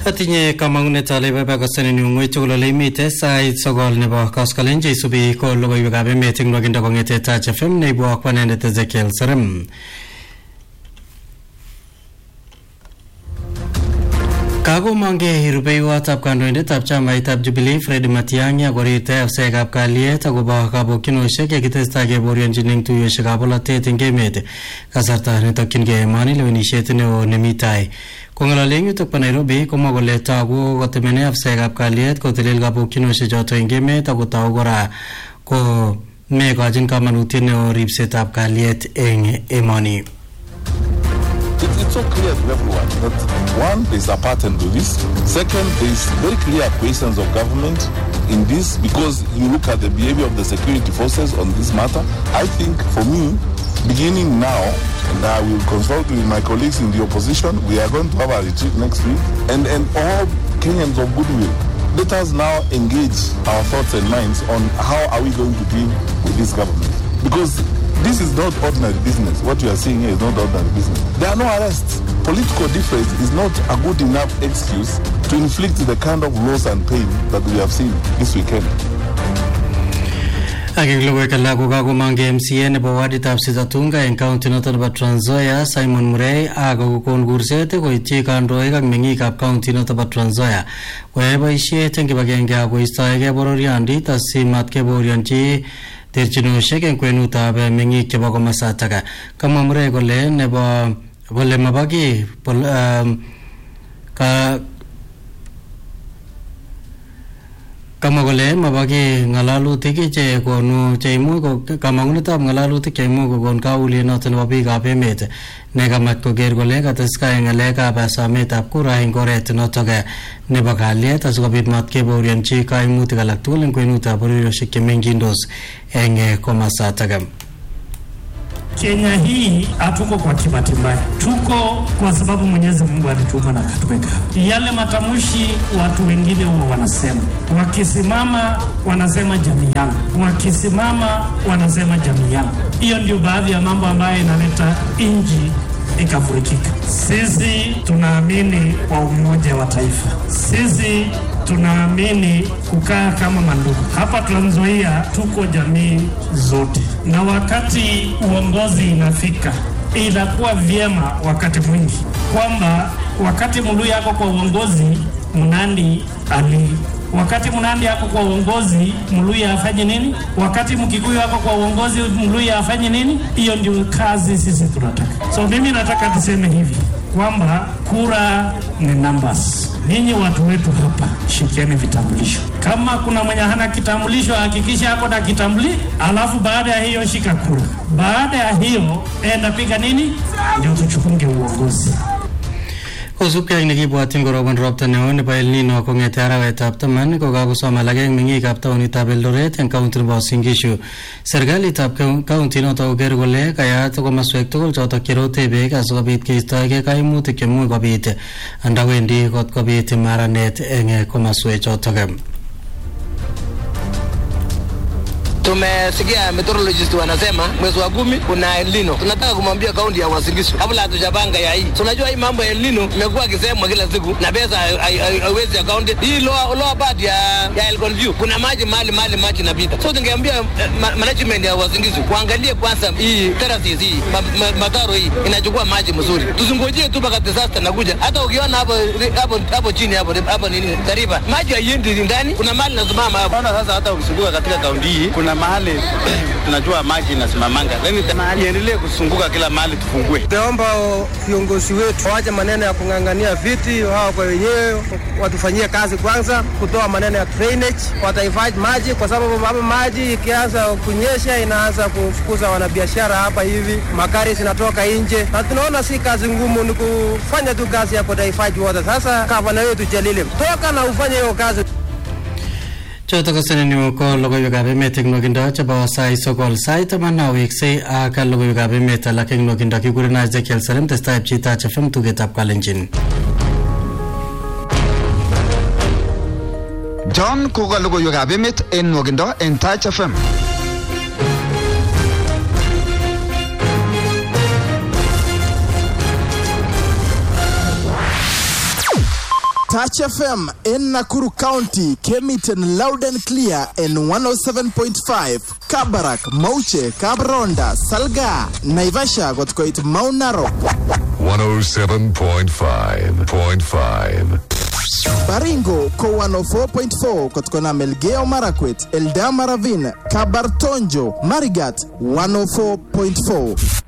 Atinye kamang'unet ale baba kosanin ng'weny tugul ole imite sait sogol nebo koskolen cheisubi ko logoiwekab emet eng nwakindo kong'ete Touch FM neibu akwanendet Ezekiel Serem. Kakomongei rubeiwotab kandoindetab chamaitab Jubilee Fred Matiang'i akorirte afsaekab kalyet akobo kabokyinosiek yekitestai keborionjin eng tuiyosiekab bolotet eng emet kasarta netokyingei emoni lewenisiet neo nemi tai kong'alali eng yutok bo Nairobi komwa kole togu kotemene afsaekab kalyet kotelel kabokyinosiek choto eng emet akotou kora ko mekochin kamanutiet neo ripsetab kalyet eng emoni It, it's so clear to everyone that one, there's a pattern to this. Second, there's very clear questions of government in this because you look at the behavior of the security forces on this matter. I think for me, beginning now, and I will consult with my colleagues in the opposition, we are going to have a retreat next week, and, and all Kenyans of goodwill. Let us now engage our thoughts and minds on how are we going to deal with this government. Because this is not ordinary business. What you are seeing here is not ordinary business. There are no arrests. Political difference is not a good enough excuse to inflict the kind of loss and pain that we have seen this weekend. ak eng logoiwek alak ko kakomong MCA nebo waditab Sitatunga eng county noto nebo Trans Nzoia Simon Murray ak kokon kurset koityi kandoik ak meng'ikab county noto bo Trans Nzoia koyai boisiet eng kibagenge ak koistoegei bororiondit asimat keborionji terchinosiek eng kwenutab meng'ik chebo komasatak kamwa Murray kole nebo kole mabo kiy pol- um, ka kamwa kole mabaki ng'alalutik che konu cheimuch ko kamang'unetab ng'alalutik cheimuch kokon kauliet noto nebo biikab emet ne kamach koker kole kateskai ng'alekab sometab kura eng oret notok nebo kalyet asikobit mat kebaorionchi kaimutik alak tugul eng kwenutab bororiosiek chemengindos eng komasatak Kenya hii hatuko kwa kibatimbaya, tuko kwa sababu Mwenyezi Mungu alituma na akatuweka. Yale matamshi watu wengine huwa wanasema, wakisimama wanasema jamii yangu, wakisimama wanasema jamii yangu. Hiyo ndio baadhi ya mambo ambayo inaleta nchi ikavurikika. Sisi tunaamini kwa umoja wa taifa, sisi tunaamini kukaa kama mandugu. Hapa Trans Nzoia tuko jamii zote, na wakati uongozi inafika, inakuwa vyema wakati mwingi kwamba wakati Mluya yako kwa uongozi, Mnandi ali wakati Mnandi yako kwa uongozi, Mluya afanye nini? Wakati Mkikuyu yako kwa uongozi, Mluya afanye nini? Hiyo ndio kazi sisi tunataka. So mimi nataka tuseme hivi kwamba kura ni numbers. Ninyi watu wetu hapa, shikieni vitambulisho. Kama kuna mwenye hana kitambulisho, hakikisha ako na kitambulisho, alafu baada ya hiyo shika kura. Baada ya hiyo enda piga nini, ndio tuchukunge uongozi. kosubkei ak nekibwotyin korobon ropta neo nebo El Nino kong'ete arawetab taman ko kakosom alak eng meng'ikab taunitab Eldoret eng kaunti nebo Uasin Gishu serikalitab kaunti noto koker kole kayat komaswek tugul chotok cherote beek asikobit keistoegei kaimutik chemuch kobit andawendi kot kobit maranet eng komaswek chotok Tumesikia meteorologist wanasema mwezi wa kumi kuna El Nino. Tunataka kumwambia kaunti ya Uasin Gishu kabla hatujapanga ya hii. Tunajua hii mambo ya El Nino imekuwa ikisemwa kila siku na pesa haiwezi ya kaunti hii. Lower, lower part ya ya Elgon View kuna maji mahali mahali maji inapita, so tungeambia eh, ma, management ya Uasin Gishu kuangalie kwanza hii terraces hii ma, ma, mataro hii inachukua maji mzuri, tusingojee tu mpaka disaster nakuja. Hata ukiona hapo hapo hapo chini hapo hapo nini Tarifa maji haiendi ndani, kuna mahali nasimama hapo. Naona sasa hata ukizunguka katika kaunti hii kuna mahali tunajua maji inasimamanga, lakini iendelee kusunguka kila mahali tufungue. Tunaomba viongozi wetu waache maneno ya kung'ang'ania viti, wao kwa wenyewe watufanyie kazi kwanza, kutoa maneno ya drainage, watahifadhi maji, kwa sababu hapa maji ikianza kunyesha inaanza kufukuza wanabiashara hapa hivi, magari zinatoka nje, na tunaona si kazi ngumu, ni kufanya tu kazi ya kutahifadhi wote. Sasa gavana wetu Jalile, toka na ufanye hiyo kazi. choto ko senenyu ko logoiwekab emet eng nwokindo chebo sait sokol sait taman aweksei ak logoiwekab emet alak eng nwokindo kikurena Ezekiel Serem testai pcheitach FM tugetab kalenjin John koka logoiwekab emet en nwokindo en Touch FM. Touch FM in Nakuru County came it in loud and clear in 107.5. Kabarak, Mauche, Kabronda, Salga, Naivasha got quite Mount Narok. 107.5.5. Baringo ko 104.4 kutokana Melgeo Marakwet, Eldama Ravine, Kabartonjo, Marigat 104.4.